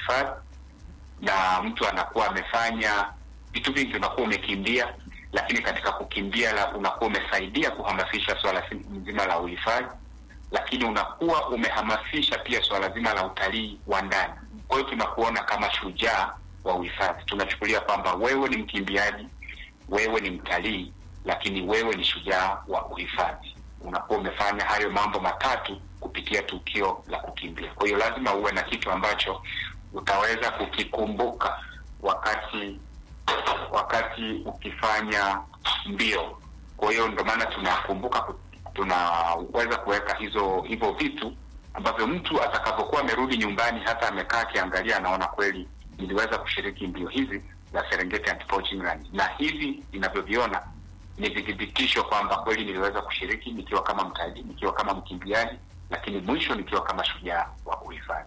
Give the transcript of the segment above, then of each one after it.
uhifadhi, na mtu anakuwa amefanya vitu vingi, unakuwa umekimbia, lakini katika kukimbia la unakuwa umesaidia kuhamasisha swala zima la uhifadhi, lakini unakuwa umehamasisha pia swala zima la utalii wa ndani. Kwa hiyo tunakuona kama shujaa wa uhifadhi, tunachukulia kwamba wewe ni mkimbiaji, wewe ni mtalii, lakini wewe ni shujaa wa uhifadhi. Unakuwa umefanya hayo mambo matatu kupitia tukio la kukimbia. Kwa hiyo lazima uwe na kitu ambacho utaweza kukikumbuka wakati wakati ukifanya mbio. Kwa hiyo ndio maana tunakumbuka, tunaweza kuweka hizo hivyo vitu ambavyo mtu atakapokuwa amerudi nyumbani, hata amekaa akiangalia, anaona kweli niliweza kushiriki mbio hizi za Serengeti Anti-Poaching Run, na hivi ninavyoviona ni vithibitisho kwamba kweli niliweza kushiriki nikiwa kama mtalii, nikiwa kama mkimbiaji, lakini mwisho nikiwa kama shujaa wa uhifadhi.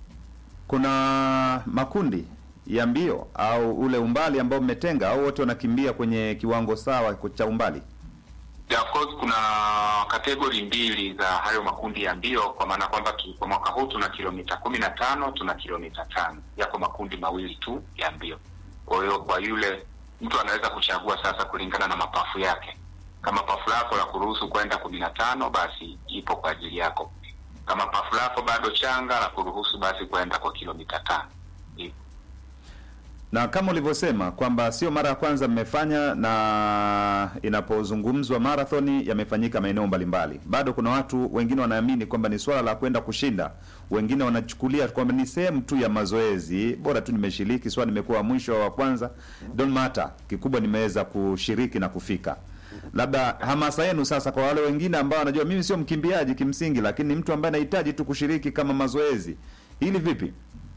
Kuna makundi ya mbio au ule umbali ambao mmetenga, au wote wanakimbia kwenye kiwango sawa cha umbali? Yeah, of course kuna kategori mbili za hayo makundi ya mbio, kwa maana kwamba kwa mwaka huu tuna kilomita kumi na tano tuna kilomita tano Yako makundi mawili tu ya mbio. Kwa hiyo kwa yule mtu anaweza kuchagua sasa kulingana na mapafu yake. Kama pafu lako la kuruhusu kwenda kumi na tano basi ipo kwa ajili yako. Kama pafu lako bado changa la kuruhusu basi kwenda kwa kilomita tano ipo. Na kama ulivyosema kwamba sio mara ya kwanza mmefanya, na inapozungumzwa marathoni yamefanyika maeneo mbalimbali, bado kuna watu wengine wanaamini kwamba ni swala la kwenda kushinda. Wengine wanachukulia kwamba ni sehemu tu ya mazoezi, bora tu nimeshiriki, swala nimekuwa mwisho wa kwanza, don't matter, kikubwa nimeweza kushiriki na kufika. Labda hamasa yenu sasa kwa wale wengine ambao wanajua mimi sio mkimbiaji kimsingi, lakini ni mtu ambaye anahitaji tu kushiriki kama mazoezi, hili vipi?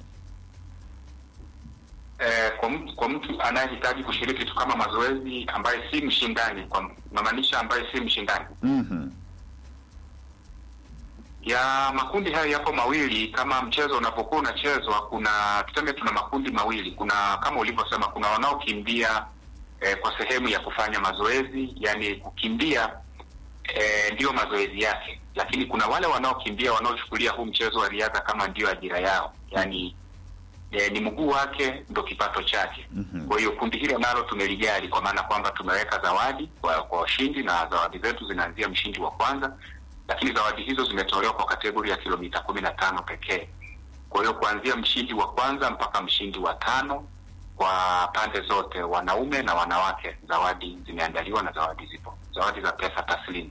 Eh, kwa mtu, kwa mtu anayehitaji kushiriki tu kama mazoezi ambaye si mshindani, kwa namaanisha ambaye si mshindani Mhm. ya makundi hayo yapo mawili. Kama mchezo unapokuwa unachezwa, kuna tuseme, tuna makundi mawili. Kuna kama ulivyosema, kuna wanaokimbia eh, kwa sehemu ya kufanya mazoezi, yani kukimbia eh, ndiyo mazoezi yake, lakini kuna wale wanaokimbia wanaochukulia huu mchezo wa riadha kama ndiyo ajira yao, yani eh, ni mguu wake ndo kipato chake. Mhm. Kwa hiyo kundi hilo nalo tumelijali kwa maana kwamba tumeweka zawadi kwa kwa washindi, na zawadi zetu zinaanzia mshindi wa kwanza, lakini zawadi hizo zimetolewa kwa kategori ya kilomita kumi na tano pekee. Kwa hiyo kuanzia mshindi wa kwanza mpaka mshindi wa tano kwa pande zote, wanaume na wanawake, zawadi zimeandaliwa na zawadi zipo, zawadi za pesa taslimu.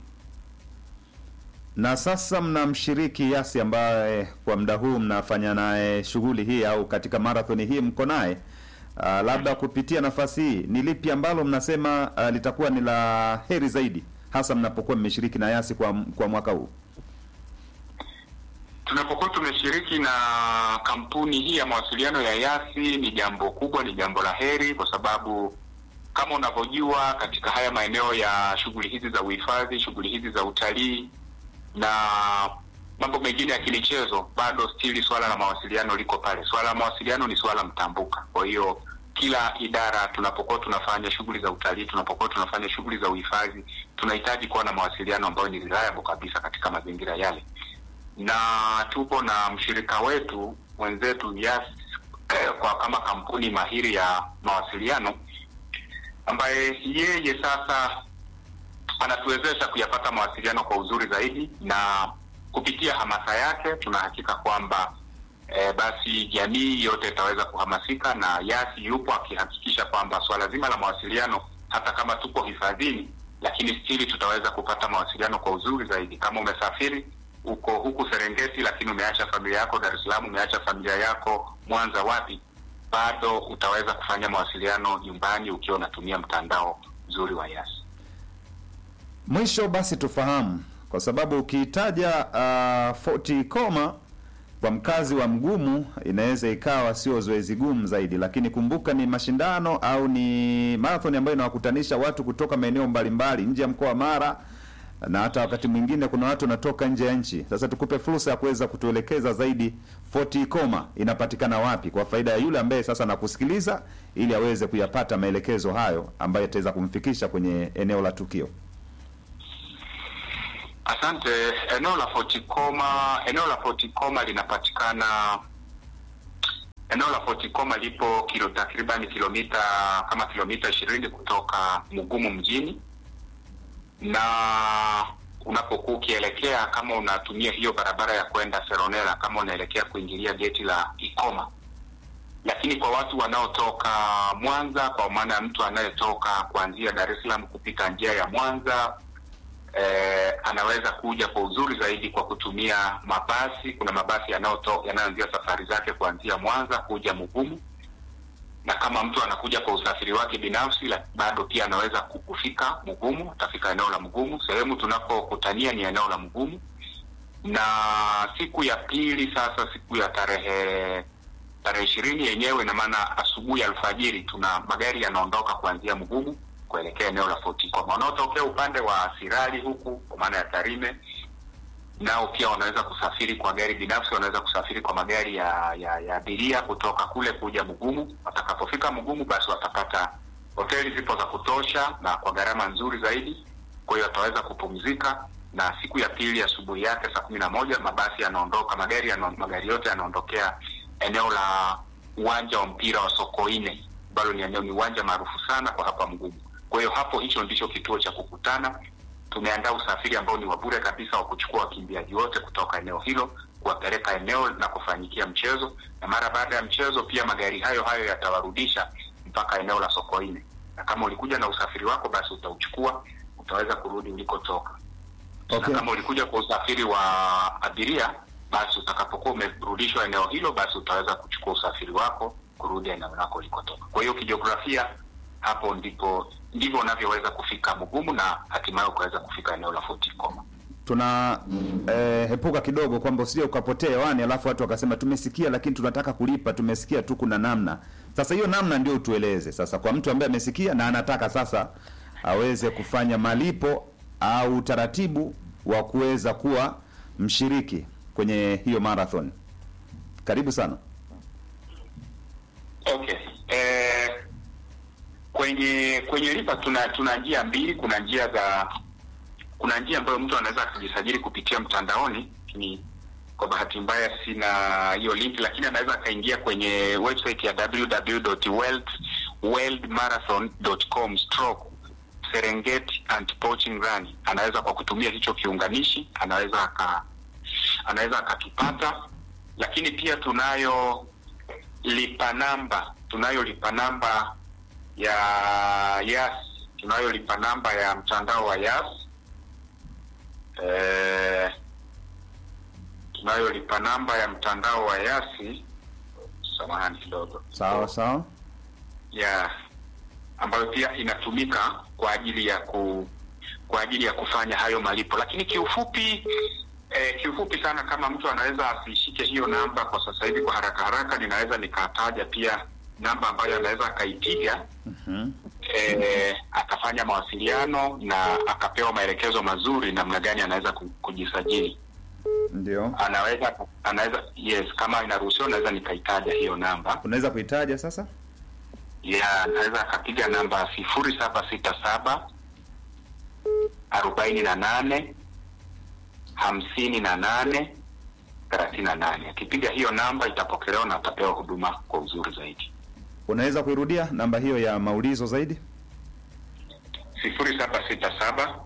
Na sasa mna mshiriki Yasi ambaye kwa muda huu mnafanya naye shughuli hii au katika marathoni hii mko naye. Uh, labda kupitia nafasi hii ni lipi ambalo mnasema uh, litakuwa ni la heri zaidi hasa mnapokuwa mmeshiriki na Yasi kwa kwa mwaka huu? Tunapokuwa tumeshiriki na kampuni hii ya mawasiliano ya Yasi ni jambo kubwa, ni jambo la heri, kwa sababu kama unavyojua katika haya maeneo ya shughuli hizi za uhifadhi, shughuli hizi za utalii na mambo mengine ya kimichezo, bado stili swala la mawasiliano liko pale. Swala la mawasiliano ni swala mtambuka. Kwa hiyo kila idara, tunapokuwa tunafanya shughuli za utalii, tunapokuwa tunafanya shughuli za uhifadhi, tunahitaji kuwa na mawasiliano ambayo ni reliable kabisa katika mazingira yale na tupo na mshirika wetu mwenzetu Yas eh, kwa kama kampuni mahiri ya mawasiliano ambaye yeye sasa anatuwezesha kuyapata mawasiliano kwa uzuri zaidi, na kupitia hamasa yake tunahakika kwamba eh, basi jamii yote itaweza kuhamasika, na Yasi yupo akihakikisha kwamba swala zima la mawasiliano, hata kama tuko hifadhini, lakini stili tutaweza kupata mawasiliano kwa uzuri zaidi. Kama umesafiri uko huku Serengeti, lakini umeacha familia yako Dar es Salaam, umeacha familia yako Mwanza, wapi, bado utaweza kufanya mawasiliano nyumbani ukiwa unatumia mtandao mzuri wa Yasi. Mwisho basi tufahamu, kwa sababu ukiitaja uh, Fort Koma kwa mkazi wa Mgumu inaweza ikawa sio zoezi gumu zaidi, lakini kumbuka ni mashindano au ni marathon ambayo inawakutanisha watu kutoka maeneo mbalimbali nje ya mkoa wa Mara na hata wakati mwingine kuna watu wanatoka nje ya nchi. Sasa tukupe fursa ya kuweza kutuelekeza zaidi Fort Koma inapatikana wapi, kwa faida ya yule ambaye sasa anakusikiliza, ili aweze kuyapata maelekezo hayo ambayo yataweza kumfikisha kwenye eneo la tukio. Asante. Eneo la Fort Koma, eneo la Fort Koma linapatikana eneo la Fort Koma lipo kilo takriban kilomita kama kilomita ishirini kutoka Mugumu mjini, na unapokuwa ukielekea kama unatumia hiyo barabara ya kwenda Seronera, kama unaelekea kuingilia geti la Ikoma. Lakini kwa watu wanaotoka Mwanza, kwa maana ya mtu anayetoka kuanzia Dar es Salaam kupita njia ya Mwanza eh, anaweza kuja kwa uzuri zaidi kwa kutumia mabasi. Kuna mabasi yanayoto- yanayoanzia safari zake kuanzia Mwanza kuja Mugumu, na kama mtu anakuja kwa usafiri wake binafsi, la- bado pia anaweza ku- kufika Mugumu, atafika eneo la Mugumu. Sehemu tunapokutania ni eneo la Mugumu, na siku ya pili sasa, siku ya tarehe tarehe ishirini yenyewe, ina maana asubuhi alfajiri, tuna magari yanaondoka kuanzia Mugumu kuelekea eneo la Fort Koma. Wanaotokea upande wa Sirari huku kwa maana ya Tarime, nao pia wanaweza kusafiri kwa gari binafsi, wanaweza kusafiri kwa magari ya ya ya abiria kutoka kule kuja Mugumu. Watakapofika Mugumu, basi watapata hoteli zipo za kutosha na kwa gharama nzuri zaidi, kwa hiyo wataweza kupumzika. Na siku ya pili asubuhi yake saa kumi na moja mabasi yanaondoka, magari yana, magari yote yanaondokea eneo la uwanja wa mpira wa Sokoine ambalo ni eneo ni uwanja maarufu sana kwa hapa Mgumu. Kwa hiyo hapo, hicho ndicho kituo cha kukutana. Tumeandaa usafiri ambao ni wa bure kabisa wa kuchukua wakimbiaji wote kutoka eneo hilo kuwapeleka eneo na kufanyikia mchezo, na mara baada ya mchezo pia magari hayo hayo yatawarudisha mpaka eneo la Sokoine, na kama ulikuja na usafiri wako, basi utauchukua, utaweza kurudi ulikotoka. Okay. Na kama ulikuja kwa usafiri wa abiria, basi utakapokuwa umerudishwa eneo hilo, basi utaweza kuchukua usafiri wako kurudi eneo lako ulikotoka. Kwa hiyo kijiografia, hapo ndipo ndivyo unavyoweza kufika Mugumu na hatimaye ukaweza kufika eneo la Fort Koma. tuna eh, epuka kidogo kwamba usije ukapotea hewani alafu watu wakasema tumesikia lakini tunataka kulipa tumesikia tu kuna namna sasa hiyo namna ndio utueleze sasa kwa mtu ambaye amesikia na anataka sasa aweze kufanya malipo au utaratibu wa kuweza kuwa mshiriki kwenye hiyo marathon karibu sana Okay. Eh, kwenye kwenye lipa tuna tuna njia mbili. Kuna njia za kuna njia ambayo mtu anaweza akajisajili kupitia mtandaoni, ni kwa bahati mbaya sina hiyo link, lakini anaweza akaingia kwenye website ya www.worldmarathon.com stroke Serengeti and Poaching Run. Anaweza kwa kutumia hicho kiunganishi, anaweza aka anaweza akakipata, lakini pia tunayo lipa namba tunayo lipa namba ya Yas, tunayo lipa namba ya mtandao wa Yas eh, tunayo lipa namba ya mtandao wa Yasi, samahani kidogo, sawa sawa ya ambayo pia inatumika kwa ajili ya ku kwa ajili ya kufanya hayo malipo, lakini kiufupi eh, kiufupi sana, kama mtu anaweza asishike hiyo namba kwa sasa hivi kwa haraka haraka, ninaweza nikataja pia namba ambayo anaweza akaipiga Mhm. eh, akafanya mawasiliano na akapewa maelekezo mazuri namna gani anaweza ku- kujisajili. ndio Anaweza anaweza yes, kama inaruhusiwa, naweza nikaitaja hiyo namba unaweza kuitaja sasa ya anaweza akapiga namba sifuri saba sita saba arobaini na nane hamsini na nane thelathini na nane. Akipiga hiyo namba itapokelewa na atapewa huduma kwa uzuri zaidi. unaweza kuirudia namba hiyo ya maulizo zaidi sifuri saba sita saba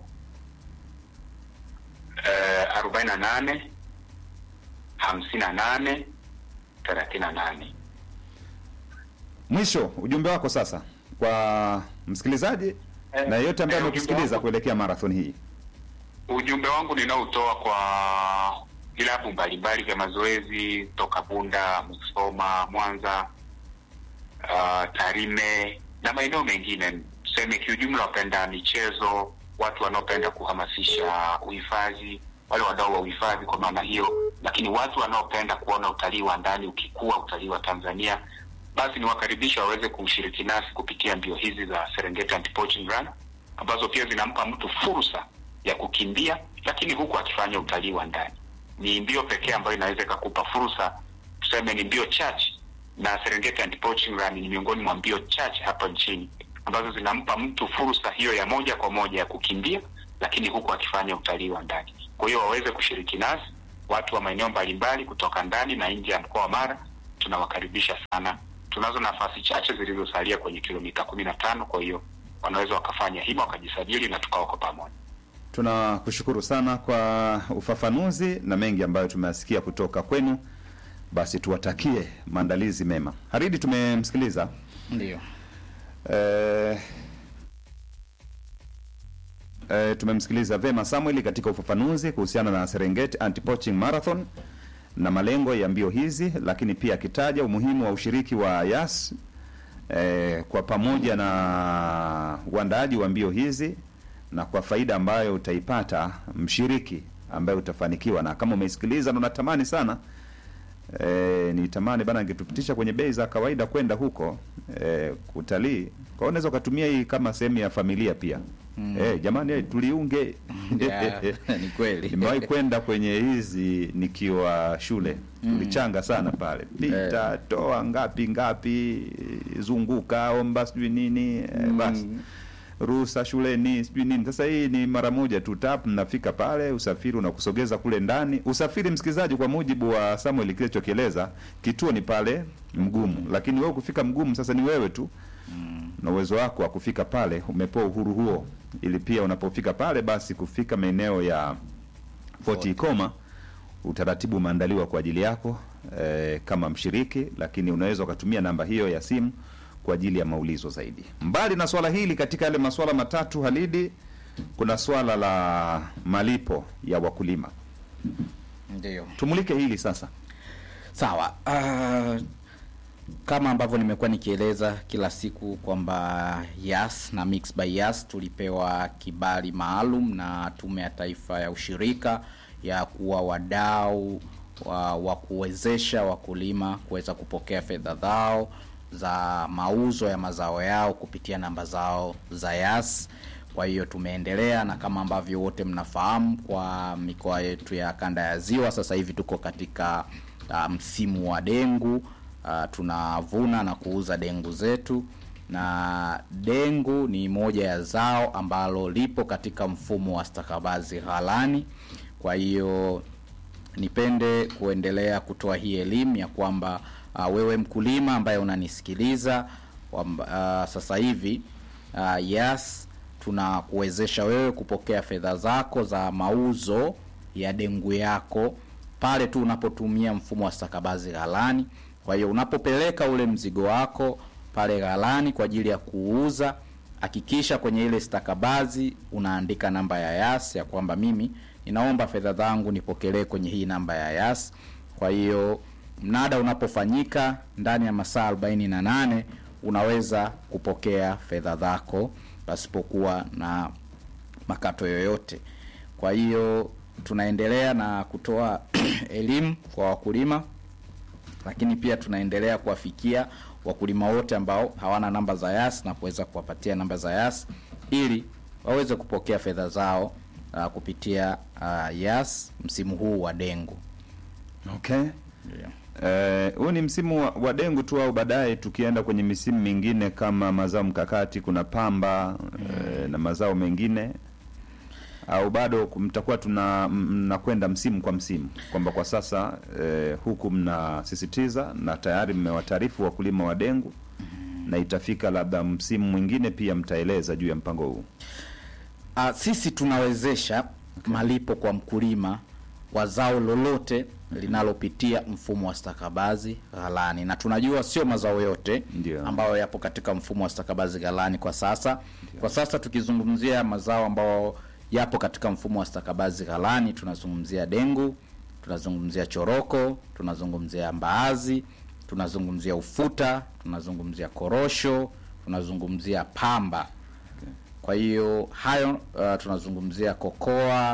arobaini na nane hamsini na nane thelathini na nane. mwisho ujumbe wako sasa kwa msikilizaji Eh, na yeyote ambaye eh, amekusikiliza ujumbe wangu- kuelekea marathon hii Ujumbe wangu ninaotoa kwa vilabu mbalimbali vya mazoezi toka Bunda, Musoma, Mwanza, uh, Tarime na maeneo mengine, tuseme kiujumla, wapenda michezo, watu wanaopenda kuhamasisha uhifadhi, wale wadau wa uhifadhi kwa maana hiyo, lakini watu wanaopenda kuona utalii wa ndani ukikua, utalii wa Tanzania, basi niwakaribisha waweze kushiriki nasi kupitia mbio hizi za Serengeti Anti-Poaching Run ambazo pia zinampa mtu fursa ya kukimbia, lakini huku akifanya utalii wa ndani. Ni mbio pekee ambayo inaweza ikakupa fursa, tuseme ni mbio chache, na Serengeti Anti-Poaching Run ni miongoni mwa mbio chache hapa nchini ambazo zinampa mtu fursa hiyo ya moja kwa moja ya kukimbia, lakini huku akifanya utalii wa ndani. Kwa hiyo waweze kushiriki nasi watu wa maeneo mbalimbali kutoka ndani na nje ya mkoa wa Mara tunawakaribisha sana. Tunazo nafasi chache zilizosalia kwenye kilomita kumi na tano, kwa hiyo wanaweza wakafanya hima wakajisajili na tukawako pamoja. Tunakushukuru sana kwa ufafanuzi na mengi ambayo tumeyasikia kutoka kwenu. Basi tuwatakie maandalizi mema. Haridi, tumemsikiliza Ndio. eh, eh, tumemsikiliza vema Samuel katika ufafanuzi kuhusiana na Serengeti Anti-Poaching Marathon na malengo ya mbio hizi, lakini pia akitaja umuhimu wa ushiriki wa YAS eh, kwa pamoja na uandaaji wa mbio hizi na kwa faida ambayo utaipata mshiriki ambaye utafanikiwa. Na kama umeisikiliza na unatamani sana e, nitamani bana angetupitisha kwenye bei za kawaida kwenda huko e, kutalii. Kwa hiyo unaweza ukatumia hii kama sehemu ya familia pia. Mm. E, jamani eh, tuliunge. Ya, ni kweli. Nimewahi kwenda kwenye hizi nikiwa shule. Tulichanga sana pale. Pita, toa ngapi ngapi, zunguka, omba sijui nini, e, basi ruhusa shuleni sijui nini. Sasa hii ni mara moja tu tap, mnafika pale, usafiri unakusogeza kule ndani. Usafiri, msikilizaji, kwa mujibu wa Samuel kilichokieleza, kituo ni pale Mgumu, lakini wewe kufika Mgumu sasa ni wewe tu na uwezo wako wa kufika pale, umepewa uhuru huo, ili pia unapofika pale, basi kufika maeneo ya Fort Ikoma utaratibu umeandaliwa kwa ajili yako eh, kama mshiriki, lakini unaweza ukatumia namba hiyo ya simu kwa ajili ya maulizo zaidi. Mbali na swala hili, katika yale masuala matatu Halidi, kuna swala la malipo ya wakulima. Ndio. Tumulike hili sasa. Sawa. Uh, kama ambavyo nimekuwa nikieleza kila siku kwamba Yas na Mix by Yas tulipewa kibali maalum na Tume ya Taifa ya Ushirika ya kuwa wadau wa, wa kuwezesha wakulima kuweza kupokea fedha zao za mauzo ya mazao yao kupitia namba zao za Yas. Kwa hiyo tumeendelea na kama ambavyo wote mnafahamu, kwa mikoa yetu ya kanda ya Ziwa sasa hivi tuko katika uh, msimu wa dengu. Uh, tunavuna na kuuza dengu zetu, na dengu ni moja ya zao ambalo lipo katika mfumo wa stakabadhi ghalani. Kwa hiyo nipende kuendelea kutoa hii elimu ya kwamba uh, wewe mkulima ambaye unanisikiliza kwamba, uh, sasa hivi uh, Yas tunakuwezesha wewe kupokea fedha zako za mauzo ya dengu yako pale tu unapotumia mfumo wa stakabadhi ghalani. Kwa hiyo unapopeleka ule mzigo wako pale ghalani kwa ajili ya kuuza, hakikisha kwenye ile stakabadhi unaandika namba ya Yas ya kwamba mimi ninaomba fedha zangu nipokelee kwenye hii namba ya Yas. Kwa hiyo mnada unapofanyika ndani ya masaa 48 unaweza kupokea fedha zako pasipokuwa na makato yoyote. Kwa hiyo tunaendelea na kutoa elimu kwa wakulima, lakini pia tunaendelea kuwafikia wakulima wote ambao hawana namba za Yas na kuweza kuwapatia namba za Yas ili waweze kupokea fedha zao uh, kupitia uh, Yas msimu huu wa dengu. Okay. Yeah. Eh, huu ni msimu wa, wa dengu tu au baadaye tukienda kwenye misimu mingine kama mazao mkakati kuna pamba eh, na mazao mengine au bado mtakuwa tuna mnakwenda msimu kwa msimu kwamba kwa sasa eh, huku mnasisitiza na tayari mmewataarifu wakulima wa dengu na itafika labda msimu mwingine pia mtaeleza juu ya mpango huu. Uh, sisi tunawezesha malipo kwa mkulima wa zao lolote linalopitia mfumo wa stakabadhi ghalani, na tunajua sio mazao yote Ndio. ambayo yapo katika mfumo wa stakabadhi ghalani kwa sasa. Kwa sasa tukizungumzia mazao ambayo yapo katika mfumo wa stakabadhi ghalani, tunazungumzia dengu, tunazungumzia choroko, tunazungumzia mbaazi, tunazungumzia ufuta, tunazungumzia korosho, tunazungumzia pamba. Kwa hiyo hayo uh, tunazungumzia kokoa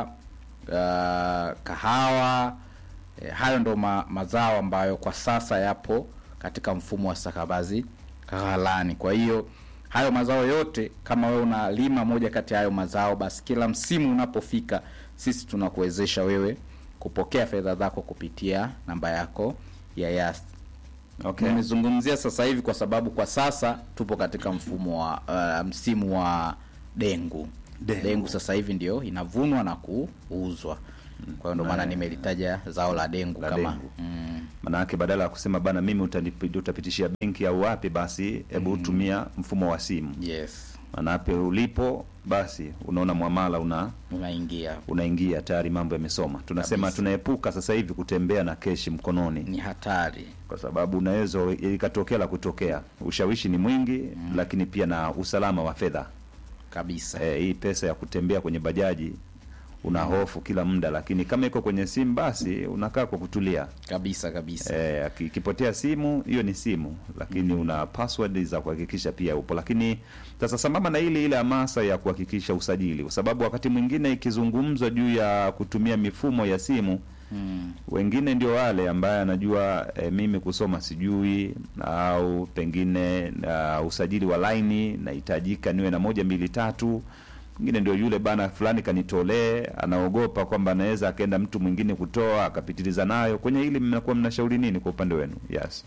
uh, kahawa eh, hayo ndo ma, mazao ambayo kwa sasa yapo katika mfumo wa stakabadhi ghalani. Kwa hiyo hayo mazao yote, kama wewe unalima moja kati ya hayo mazao, basi kila msimu unapofika, sisi tunakuwezesha wewe kupokea fedha zako kupitia namba yako ya Yas. Okay. Nimezungumzia sasa hivi kwa sababu kwa sasa tupo katika mfumo wa uh, msimu wa dengu. Dengu. dengu. sasa hivi ndio inavunwa na kuuzwa. kwa hiyo ndio maana nimelitaja zao la dengu La kama dengu. mm, Maanake badala ya kusema bana, mimi utanipi- utapitishia benki au wapi, basi hebu tumia mfumo wa simu. yes Maanake ulipo basi unaona mwamala una unaingia unaingia tayari, mambo yamesoma. Tunasema Kabisa. tunaepuka sasa hivi kutembea na keshi mkononi, ni hatari kwa sababu unaweza ikatokea la kutokea. Ushawishi ni mwingi, lakini pia na usalama wa fedha. kabisa E, hii pesa ya kutembea kwenye bajaji una hofu kila muda, lakini kama iko kwenye simu basi unakaa kwa kutulia. kabisa kabisa E, aki- ikipotea simu hiyo ni simu, lakini una password za kuhakikisha pia upo. Lakini sasa sambamba na ile ile hamasa ya kuhakikisha usajili, kwa sababu wakati mwingine ikizungumzwa juu ya kutumia mifumo ya simu mm, wengine ndio wale ambaye anajua e, mimi kusoma sijui, au pengine uh, usajili wa laini nahitajika niwe na moja mbili tatu. Mwingine ndio yule bana fulani kanitolee, anaogopa kwamba anaweza akaenda mtu mwingine kutoa akapitiliza nayo. Kwenye hili mnakuwa mnashauri nini kwa upande wenu? Yes.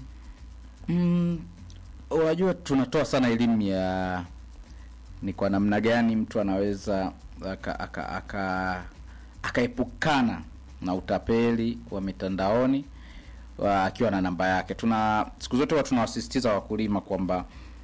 Mm, unajua tunatoa sana elimu ya ni kwa namna gani mtu anaweza aka aka aka akaepukana na utapeli wa mitandaoni wa, akiwa na namba yake. Tuna siku zote huwa tunawasisitiza wakulima kwamba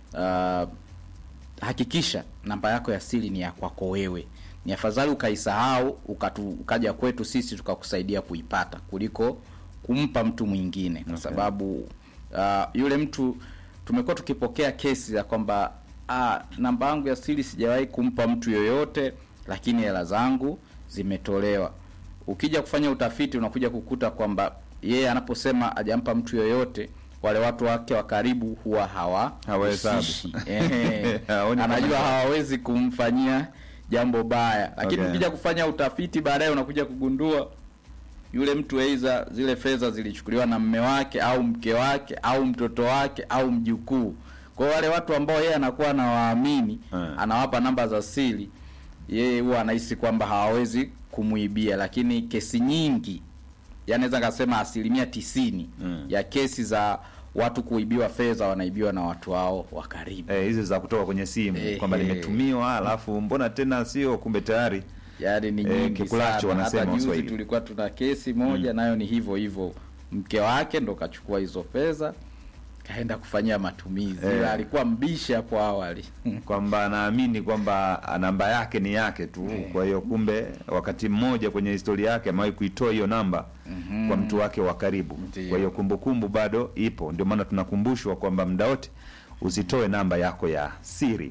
uh, hakikisha namba yako ya siri ni ya kwako wewe. Ni afadhali ukaisahau ukatu, ukaja kwetu sisi tukakusaidia kuipata kuliko kumpa mtu mwingine, kwa Okay. sababu uh, yule mtu tumekuwa tukipokea kesi za kwamba ah, namba yangu ya siri sijawahi kumpa mtu yoyote, lakini hela zangu zimetolewa. Ukija kufanya utafiti unakuja kukuta kwamba yeye anaposema hajampa mtu yoyote, wale watu wake wa karibu huwa hawa Hawahesabu. husishi. Ehe. Haoni kama- anajua hawawezi kumfanyia jambo baya, lakini Okay. ukija kufanya utafiti baadaye unakuja kugundua yule mtu aidha zile fedha zilichukuliwa na mme wake au mke wake au mtoto wake au mjukuu. Kwa hiyo wale watu ambao yeye anakuwa anawaamini, Eh. anawapa namba za siri, yeye huwa anahisi kwamba hawawezi kumuibia, lakini kesi nyingi, yani naweza nikasema asilimia tisini Mm. ya kesi za watu kuibiwa fedha wanaibiwa na watu wao wa karibu. Eh, hizi za kutoka kwenye simu Ehe. kwamba nimetumiwa, alafu mbona tena sio, kumbe tayari yaani ni Eh, nyingi kikulacho sana. wanasema Hata juzi Waswahili. tulikuwa tuna kesi moja nayo ni hivyo hivyo, mke wake ndo kachukua hizo fedha kaenda kufanyia matumizi, Eh. ila alikuwa mbishi hapo awali kwamba anaamini kwamba namba yake ni yake tu. Kwa hiyo kumbe wakati mmoja kwenye historia yake amewahi kuitoa hiyo namba kwa mtu wake wa karibu. Ndiyo. Kwa hiyo kumbukumbu bado ipo, ndio maana tunakumbushwa kwamba muda wote usitoe namba yako ya siri.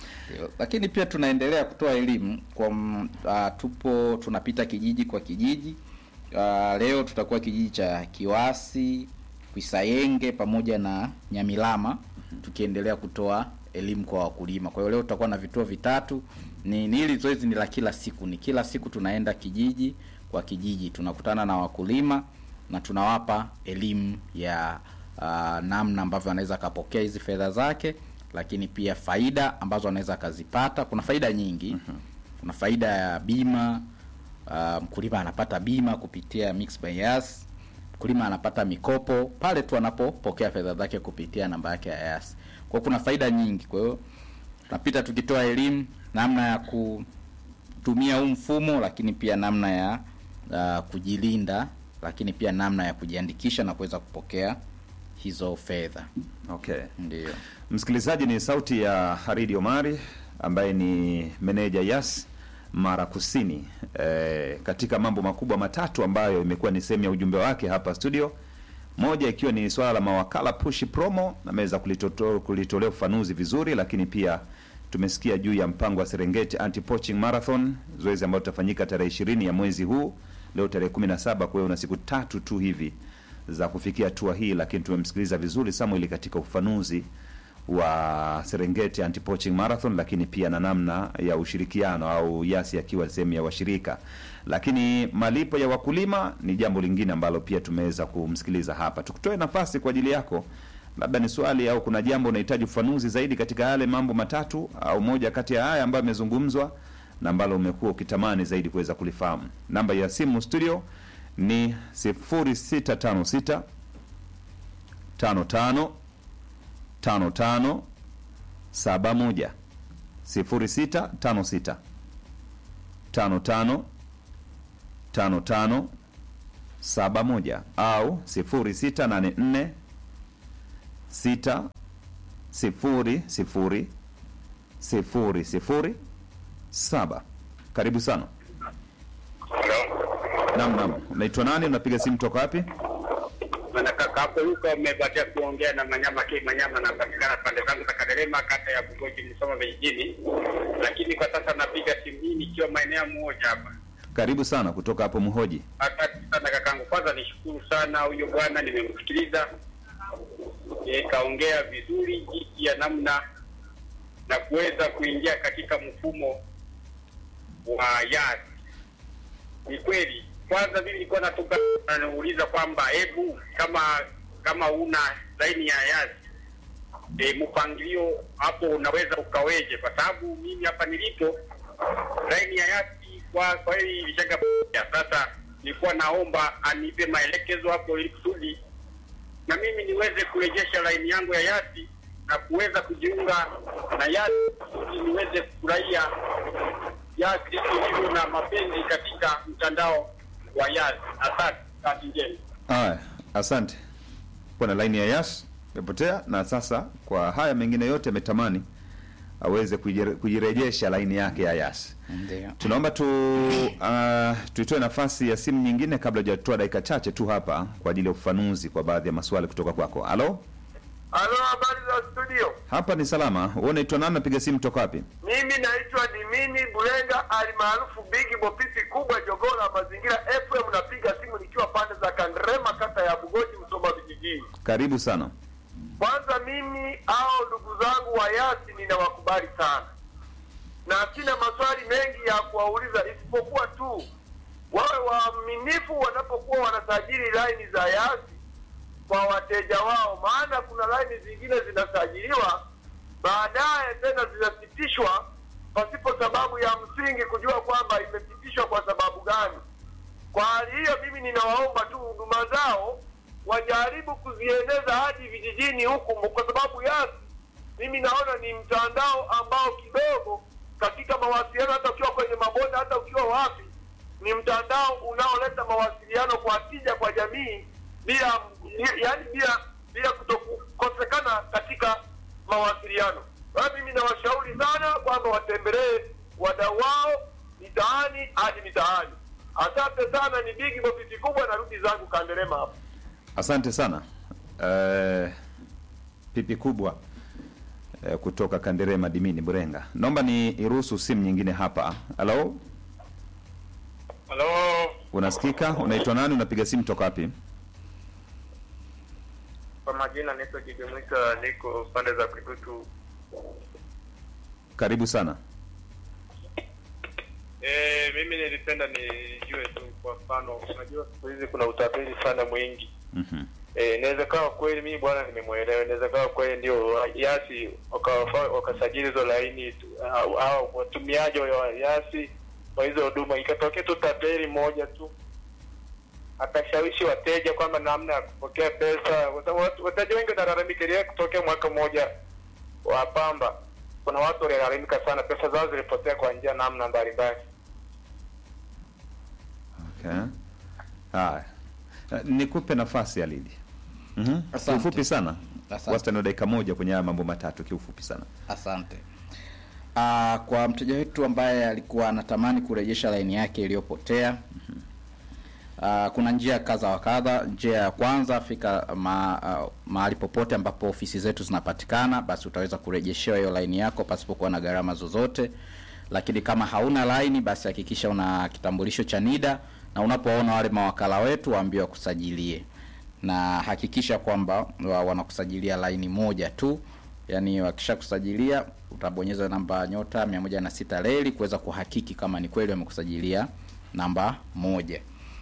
lakini pia tunaendelea kutoa elimu kwa m- ah, tupo tunapita kijiji kwa kijiji. Ah, leo tutakuwa kijiji cha Kiwasi, Kwisayenge pamoja na Nyamilama tukiendelea kutoa elimu kwa wakulima. Kwa hiyo leo tutakuwa na vituo vitatu. Ni, ni hili zoezi ni la kila siku, ni kila siku tunaenda kijiji kwa kijiji, tunakutana na wakulima na tunawapa elimu ya uh, namna ambavyo anaweza akapokea hizi fedha zake, lakini pia faida ambazo anaweza akazipata. Kuna faida nyingi. Kuna faida ya bima. Uh, mkulima anapata bima kupitia Mixx by Yas. Mkulima anapata mikopo pale tu anapopokea fedha zake kupitia namba yake ya Yas. Kwa hiyo kuna faida nyingi. Kwa hiyo tunapita tukitoa elimu namna ya kutumia huu mfumo, lakini pia namna ya uh, kujilinda, lakini pia namna ya kujiandikisha na kuweza kupokea hizo fedha. Okay. Ndio. Msikilizaji, ni sauti ya Haridi Omari ambaye ni meneja Yas Mara Kusini, e, katika mambo makubwa matatu ambayo imekuwa ni sehemu ya ujumbe wake hapa studio. Moja ikiwa ni swala la mawakala push promo, ameweza kulitoto- kulitolea ufafanuzi vizuri, lakini pia tumesikia juu ya mpango wa Serengeti Anti Poaching Marathon, zoezi ambalo litafanyika tarehe ishirini ya mwezi huu, leo tarehe 17. Kwa hiyo una siku tatu tu hivi za kufikia hatua hii, lakini tumemsikiliza vizuri Samuel katika ufafanuzi wa Serengeti Anti Poaching Marathon, lakini pia na namna ya ushirikiano au Yasi akiwa sehemu ya washirika. Lakini malipo ya wakulima ni jambo lingine ambalo pia tumeweza kumsikiliza hapa. Tukutoe nafasi kwa ajili yako, labda ni swali au kuna jambo unahitaji ufafanuzi zaidi katika yale mambo matatu au moja kati ya haya ambayo yamezungumzwa na ambalo umekuwa ukitamani zaidi kuweza kulifahamu. Namba ya simu studio ni 0656 55 tano tano saba moja sifuri sita tano sita tano tano tano tano saba moja au sifuri sita nane nne sita sifuri sifuri sifuri sifuri saba. Karibu sana. Naam, naam. Unaitwa nani? Unapiga simu toka wapi? Bwana kaka hapo yuko amebatia kuongea na Manyama K Manyama, napatikana pande zangu za Kaderema, kata ya Bugoji, Msoma vijijini, lakini kwa sasa napiga simu hii nikiwa maeneo moja hapa. Karibu sana kutoka hapo Mhoji. Asante sana kakangu, kwanza nishukuru sana huyo bwana, nimemsikiliza e, kaongea vizuri jinsi ya namna na kuweza kuingia katika mfumo wa yas. Ni kweli, kwanza mimi nilikuwa natoka nauliza kwamba hebu kama kama una laini ya yas e, mpangilio hapo unaweza ukaweje? Kwa sababu mimi hapa nilipo laini ya yasi kwa kwa hili ilishaga sasa, nilikuwa naomba anipe maelekezo hapo ili kusudi na mimi niweze kurejesha laini yangu ya yasi na kuweza kujiunga na yasi kusudi niweze kufurahia yasi ilivyo na mapenzi katika mtandao wa yasi. Asante, kazi njema. Haya, asante. Kuna laini ya Yas imepotea, na sasa kwa haya mengine yote ametamani aweze kujire- kujirejesha laini yake ya Yas. Ndio. Tunaomba tu uh, tuitoe nafasi ya simu nyingine kabla hujatoa dakika chache tu hapa kwa ajili ya ufafanuzi kwa baadhi ya maswali kutoka kwako. Halo, Halo, habari za studio. hapa ni salama. Wewe unaitwa nani? Napiga simu toka wapi? Mimi naitwa Dimini Bulenga alimaarufu Bigi Bopisi kubwa Jogola Mazingira FM. Napiga simu nikiwa pande za Kandrema, kata ya Bugoji, Msoma vijijini. Karibu sana. Kwanza mimi au ndugu zangu wa Yasi ninawakubali sana, na sina maswali mengi ya kuwauliza isipokuwa tu wawe waaminifu wanapokuwa wanasajili laini za Yasi kwa wateja wao, maana kuna laini zingine zinasajiliwa baadaye tena zinasitishwa pasipo sababu ya msingi kujua kwamba imesitishwa kwa sababu gani. Kwa hali hiyo, mimi ninawaomba tu huduma zao wajaribu kuzieneza hadi vijijini huku, kwa sababu Yasi mimi naona ni mtandao ambao kidogo katika mawasiliano, hata ukiwa kwenye mabonde, hata ukiwa wapi, ni mtandao unaoleta mawasiliano kwa tija kwa jamii bila yaani bila bila kutokukosekana katika mawasiliano. Kwa hiyo mimi nawashauri sana kwamba watembelee wadau wao mitaani hadi mitaani. Asante sana, ni bigi bofisi kubwa, narudi zangu Kanderema hapa. Asante sana. Eh, pipi kubwa eh, kutoka Kanderema Dimini Burenga. Naomba ni iruhusu simu nyingine hapa. Halo, Halo, unasikika? Unaitwa nani? Unapiga simu toka wapi? Kwa majina naitwa Jijimwika, niko pande za Kigutu. Karibu sana. Eh, mimi nilipenda nijue tu, kwa mfano, unajua siku hizi kuna utapeli sana mwingi Mhm. Eh, inaweza kawa kweli mimi bwana nimemwelewa, inaweza kawa kweli ndio Yasi wakawafa- wakasajili hizo laini tu, au, au watumiaji wa Yasi wa hizo huduma, ikatokea tu tapeli moja tu akashawishi wateja kwamba namna ya kupokea pesa. Wata- watu- Wateja wengi wanalalamika, ile kutokea mwaka mmoja wa pamba, kuna watu walilalamika sana, pesa zao zilipotea kwa njia namna mbalimbali. Okay. Haya. Eh, Nikupe nafasi ya Lidi. Mhm. Asante. Kiufupi sana. Asante. Wastani wa dakika moja kwenye haya mambo matatu kiufupi sana. Asante. Uh, kwa mteja wetu ambaye alikuwa anatamani kurejesha laini yake iliyopotea uh, kuna njia kadha wa kadha. Njia ya kwanza, fika ma, uh, mahali popote ambapo ofisi zetu zinapatikana, basi utaweza kurejeshewa hiyo laini yako pasipokuwa na gharama zozote. Lakini kama hauna laini, basi hakikisha una kitambulisho cha NIDA na unapoona wale mawakala wetu waambie wakusajilie na hakikisha kwamba wa- wanakusajilia laini moja tu yaani wakisha kusajilia utabonyeza namba nyota mia moja na sita leli kuweza kuhakiki kama ni kweli wamekusajilia namba moja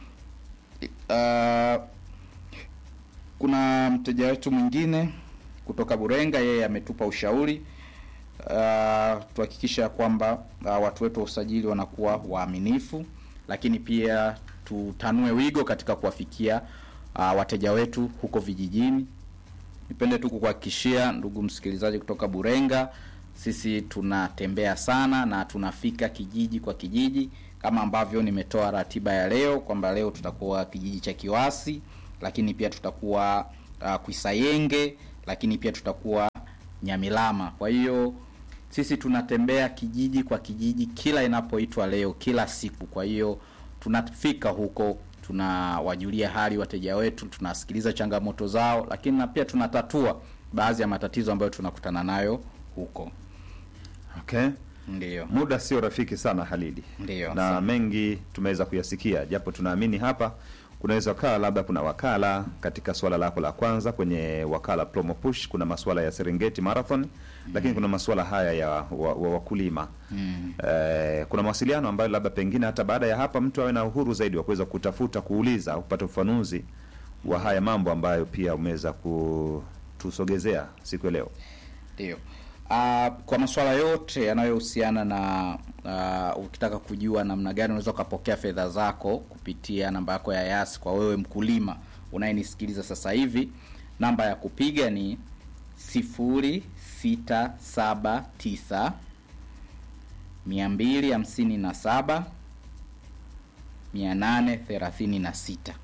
uh, kuna mteja wetu mwingine kutoka burenga yeye ametupa ushauri uh, tuhakikisha kwamba uh, watu wetu wa usajili wanakuwa waaminifu lakini pia tutanue wigo katika kuwafikia uh, wateja wetu huko vijijini nipende tu kukuhakikishia ndugu msikilizaji kutoka burenga sisi tunatembea sana na tunafika kijiji kwa kijiji kama ambavyo nimetoa ratiba ya leo kwamba leo tutakuwa kijiji cha Kiwasi, lakini pia tutakuwa uh, Kwisayenge, lakini pia tutakuwa Nyamilama. Kwa hiyo sisi tunatembea kijiji kwa kijiji kila inapoitwa leo, kila siku. Kwa hiyo tunafika huko, tunawajulia hali wateja wetu, tunasikiliza changamoto zao, lakini na pia tunatatua baadhi ya matatizo ambayo tunakutana nayo huko. Okay. Ndiyo, Muda sio rafiki sana Halidi, Ndiyo, na sawa. mengi tumeweza kuyasikia, japo tunaamini hapa kunaweza kaa labda kuna wakala katika swala lako la kwanza kwenye wakala promo push, kuna masuala ya Serengeti Marathon, lakini kuna masuala haya ya wa, wa wakulima eh, kuna mawasiliano ambayo labda pengine hata baada ya hapa mtu awe na uhuru zaidi wa kuweza kutafuta, kuuliza, kupata ufafanuzi wa haya mambo ambayo pia umeweza kutusogezea siku ya leo. ndiyo. Uh, kwa masuala yote yanayohusiana na uh, ukitaka kujua namna gani unaweza ukapokea fedha zako kupitia namba yako ya Yas, kwa wewe mkulima unayenisikiliza sasa hivi, namba ya kupiga ni sifuri sita saba tisa mia mbili hamsini na saba mia nane thelathini na sita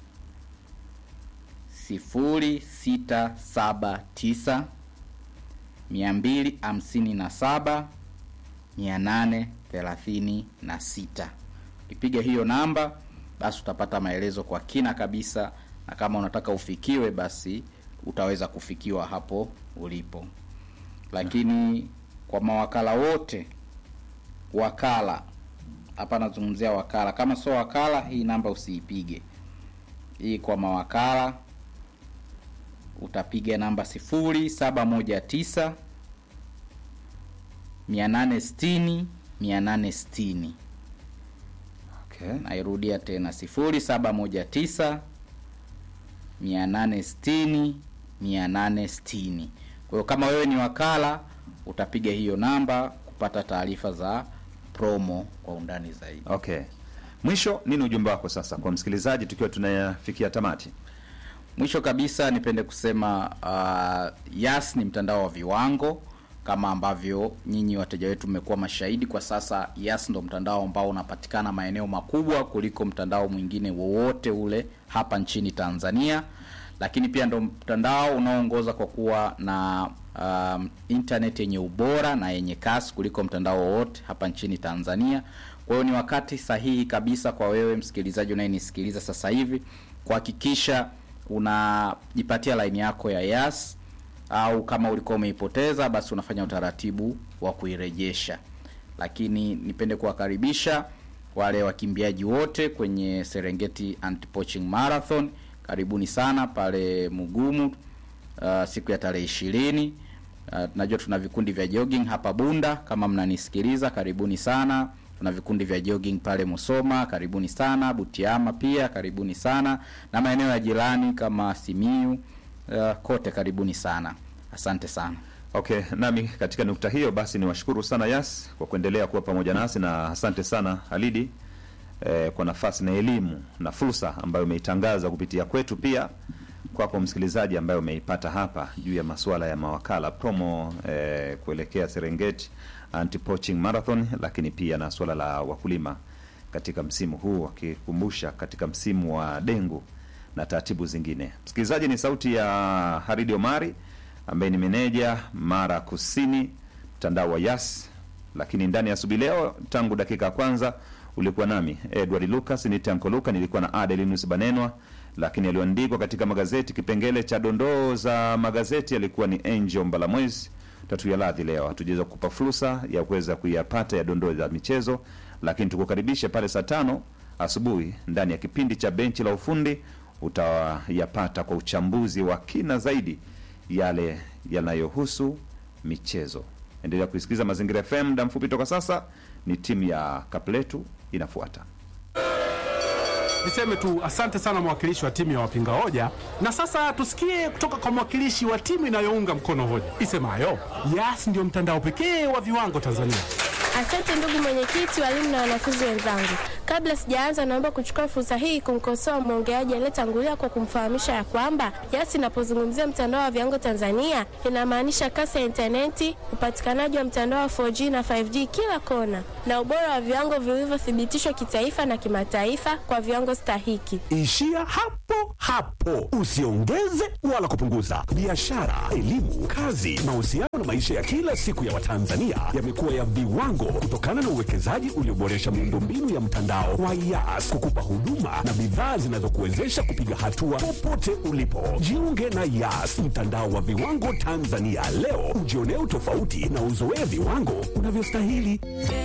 sifuri sita saba tisa mia mbili hamsini na saba mia nane thelathini na sita. Ukipiga hiyo namba, basi utapata maelezo kwa kina kabisa, na kama unataka ufikiwe, basi utaweza kufikiwa hapo ulipo. Lakini kwa mawakala wote, wakala hapa nazungumzia wakala, kama sio wakala, hii namba usiipige. Hii kwa mawakala utapiga namba sifuri saba moja tisa mia nane sitini mia nane sitini. Okay. Nairudia tena sifuri saba moja tisa mia nane sitini mia nane sitini. Kwa hiyo kama wewe ni wakala utapiga hiyo namba kupata taarifa za promo kwa undani zaidi. Okay. Mwisho, nini ujumbe wako sasa kwa msikilizaji tukiwa tunafikia tamati? Mwisho kabisa nipende kusema uh, Yas ni mtandao wa viwango kama ambavyo nyinyi wateja wetu mmekuwa mashahidi. Kwa sasa Yas ndo mtandao ambao unapatikana maeneo makubwa kuliko mtandao mwingine wowote ule hapa nchini Tanzania, lakini pia ndo mtandao unaoongoza kwa kuwa na um, internet yenye ubora na yenye kasi kuliko mtandao wowote hapa nchini Tanzania. Kwa hiyo ni wakati sahihi kabisa kwa wewe msikilizaji unayenisikiliza sasa hivi kuhakikisha unajipatia laini yako ya Yas au kama ulikuwa umeipoteza basi unafanya utaratibu wa kuirejesha. Lakini nipende kuwakaribisha wale wakimbiaji wote kwenye Serengeti Anti-Poaching Marathon. Karibuni sana pale Mugumu uh, siku ya tarehe ishirini. Uh, najua tuna vikundi vya jogging hapa Bunda, kama mnanisikiliza, karibuni sana. Tuna vikundi vya jogging pale Musoma, karibuni sana. Butiama pia karibuni sana, na maeneo ya jirani kama Simiyu, uh, kote karibuni sana. Asante sana. Okay, nami katika nukta hiyo basi niwashukuru sana Yas kwa kuendelea kuwa pamoja nasi na asante sana Halidi eh, kwa nafasi na elimu na fursa ambayo umeitangaza kupitia kwetu, pia kwako msikilizaji ambaye umeipata hapa juu ya masuala ya mawakala promo eh, kuelekea Serengeti Anti-Poaching Marathon, lakini pia na suala la wakulima katika msimu huu, wakikumbusha katika msimu wa dengu na taratibu zingine. Msikilizaji, ni sauti ya Haridi Omari ambaye ni meneja Mara Kusini, mtandao wa Yas. Lakini ndani ya asubuhi leo, tangu dakika ya kwanza ulikuwa nami Edward Lucas, ni Tanko Luka, nilikuwa na Adelinus Banenwa, lakini yaliyoandikwa katika magazeti, kipengele cha dondoo za magazeti alikuwa ni Angel Mbalamwezi. Tatu ya ladhi leo hatujaweza kukupa fursa ya kuweza kuyapata ya dondoo za michezo, lakini tukukaribishe pale saa tano asubuhi ndani ya kipindi cha benchi la ufundi utayapata kwa uchambuzi wa kina zaidi yale yanayohusu michezo. Endelea kuisikiliza Mazingira FM. Muda mfupi toka sasa ni timu ya Kapletu inafuata. Niseme tu asante sana mwakilishi wa timu ya wapinga hoja, na sasa tusikie kutoka kwa mwakilishi wa timu inayounga mkono hoja isemayo Yas ndio mtandao pekee wa viwango Tanzania. Asante ndugu mwenyekiti, walimu na wanafunzi wenzangu. Kabla sijaanza, naomba kuchukua fursa hii kumkosoa mwongeaji aliyetangulia kwa kumfahamisha ya kwamba YAS inapozungumzia mtandao wa viwango Tanzania inamaanisha kasi ya intaneti, upatikanaji wa mtandao wa 4G na 5G kila kona, na ubora wa viwango vilivyothibitishwa kitaifa na kimataifa kwa viwango stahiki. Ishia hapo hapo, usiongeze wala kupunguza. Biashara, elimu, kazi, mahusiano na maisha ya kila siku ya Watanzania yamekuwa ya viwango kutokana na uwekezaji ulioboresha miundombinu ya mtandao wa YAS kukupa huduma na bidhaa zinazokuwezesha kupiga hatua popote ulipo. Jiunge na YAS, mtandao wa viwango Tanzania leo, ujionee utofauti na uzoee viwango unavyostahili.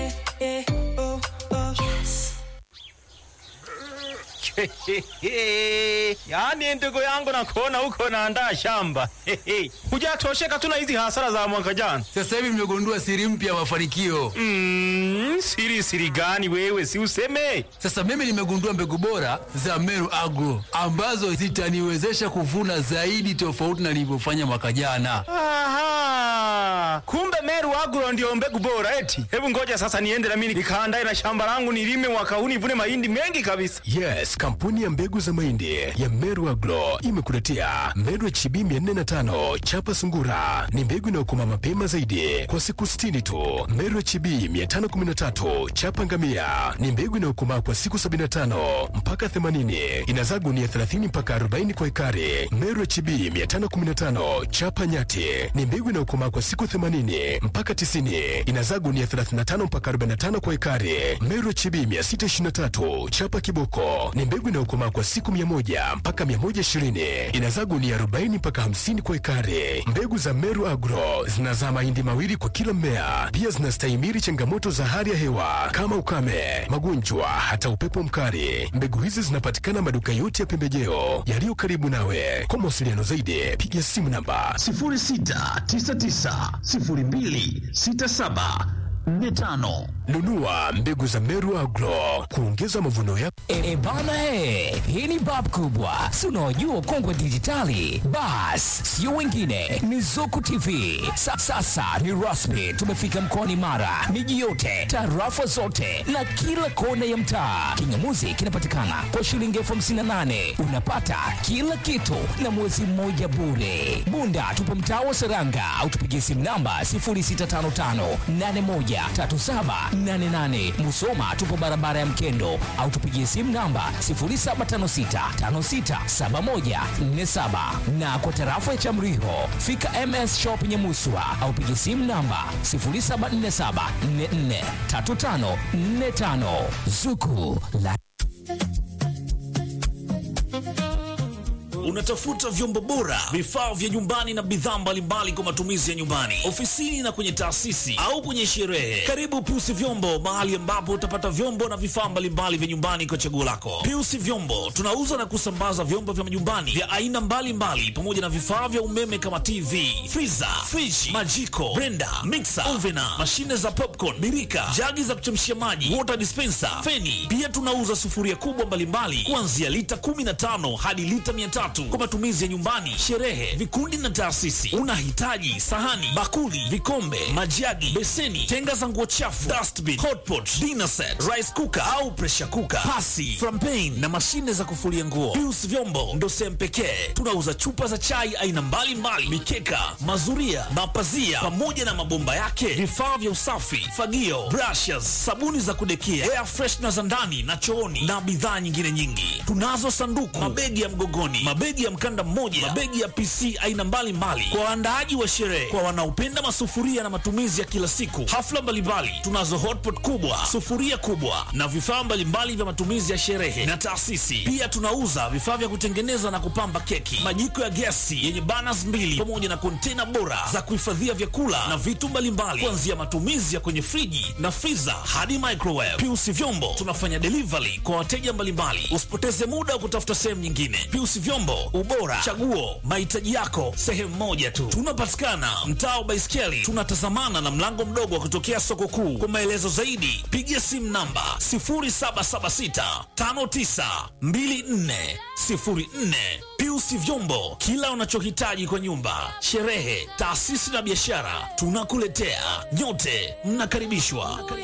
yaani ndugu yangu nakuona huko naandaa shamba hujatosheka tu na hizi hasara za mwaka jana Sasa hivi mmegundua siri mpya ya mafanikio. mm, siri siri gani wewe si useme Sasa mimi nimegundua mbegu bora za Meru Agro ambazo zitaniwezesha kuvuna zaidi tofauti na nilivyofanya mwaka jana. Aha, kumbe Meru Agro ndio mbegu bora eti. Hebu ngoja sasa niende na mimi nikaandae na shamba langu nilime mwaka huu nivune mahindi mengi kabisa. Yes, kampuni ya mbegu za mahindi ya Meru Agro imekuletea Meru HB 405 chapa sungura. Ni mbegu inayokoma mapema zaidi kwa siku 60 tu. Meru HB 513 chapa ngamia ni mbegu inayokomaa kwa siku 75 mpaka 80. Inazaa gunia 30 mpaka 40 kwa ekari. Meru HB 515 chapa nyati ni mbegu inayokomaa kwa siku 80 mpaka 90. Inazaa gunia 35 mpaka 45 kwa ekari. Meru HB 623 chapa kiboko ni mbegu inayokomaa kwa siku 100 mpaka 120. Inazaa gunia 40 mpaka 50 kwa ekari. Mbegu za Meru Agro zinazaa mahindi mawili kwa kila mmea. Pia zinastahimili changamoto za hali ya hewa kama ukame, magonjwa, hata upepo mkali. Mbegu hizi zinapatikana maduka yote ya pembejeo yaliyo karibu nawe. Kwa mawasiliano zaidi, piga simu namba 06990267 45 nunua mbegu za Meru Agro kuongeza mavuno yako. E, e bana he, hii ni bab kubwa, si unaojua kongwe dijitali. Bas, sio wengine, ni Zuku TV. Sa, sasa ni rasmi, tumefika mkoani Mara, miji yote, tarafa zote na kila kona ya mtaa. Kingamuzi kinapatikana kwa shilingi elfu hamsini na nane unapata kila kitu na mwezi mmoja bure. Bunda tupo mtaa wa Seranga au tupigie simu namba 0655813788. Musoma tupo barabara ya Mkendo au tupigie simu namba 0756567147 na kwa tarafa ya Chamriho fika MS Shop Nyamuswa au pigie simu namba 0747443545 Zuku la Unatafuta vyombo bora, vifaa vya nyumbani na bidhaa mbalimbali kwa matumizi ya nyumbani, ofisini na kwenye taasisi au kwenye sherehe. Karibu Piusi Vyombo, mahali ambapo utapata vyombo na vifaa mbalimbali vya nyumbani kwa chaguo lako. Piusi Vyombo tunauza na kusambaza vyombo vya nyumbani vya aina mbalimbali pamoja na vifaa vya umeme kama TV, friza, friji, majiko, blender, mixer, ovena, mashine za popcorn, birika, jagi za kuchemshia maji, water dispenser, feni. Pia tunauza sufuria kubwa mbalimbali kuanzia lita 15 hadi lita 300 kwa matumizi ya nyumbani, sherehe, vikundi na taasisi. Unahitaji sahani, bakuli, vikombe, majagi, beseni, tenga za nguo chafu, dustbin, hotpot, dinner set, rice cooker au pressure cooker, pasi, frampen na mashine za kufulia nguo. Pius Vyombo ndo sehemu pekee tunauza chupa za chai aina mbalimbali, mikeka, mazuria, mapazia pamoja na mabomba yake, vifaa vya usafi, fagio, brushes, sabuni za kudekia, air freshener za ndani na chooni na bidhaa nyingine nyingi. Tunazo sanduku, mabegi ya mgogoni, mabegi ya mkanda mmoja, mabegi ya PC aina mbalimbali kwa waandaaji wa sherehe, kwa wanaopenda masufuria na matumizi ya kila siku, hafla mbalimbali. Tunazo hotpot kubwa, sufuria kubwa na vifaa mbalimbali vya matumizi ya sherehe na taasisi. Pia tunauza vifaa vya kutengeneza na kupamba keki, majiko ya gesi yenye burners mbili pamoja na kontena bora za kuhifadhia vyakula na vitu mbalimbali, kuanzia matumizi ya kwenye friji na freezer hadi microwave. Piusi Vyombo tunafanya delivery kwa wateja mbalimbali. Usipoteze muda wa kutafuta sehemu nyingine. Piusi Vyombo, ubora, chaguo, mahitaji yako sehemu moja tu. Tunapatikana mtaa wa Baiskeli, tunatazamana na mlango mdogo wa kutokea soko kuu. Kwa maelezo zaidi, piga simu namba 0776 5924 04. Piusi Vyombo, kila unachohitaji kwa nyumba, sherehe, taasisi na biashara, tunakuletea. Nyote mnakaribishwa.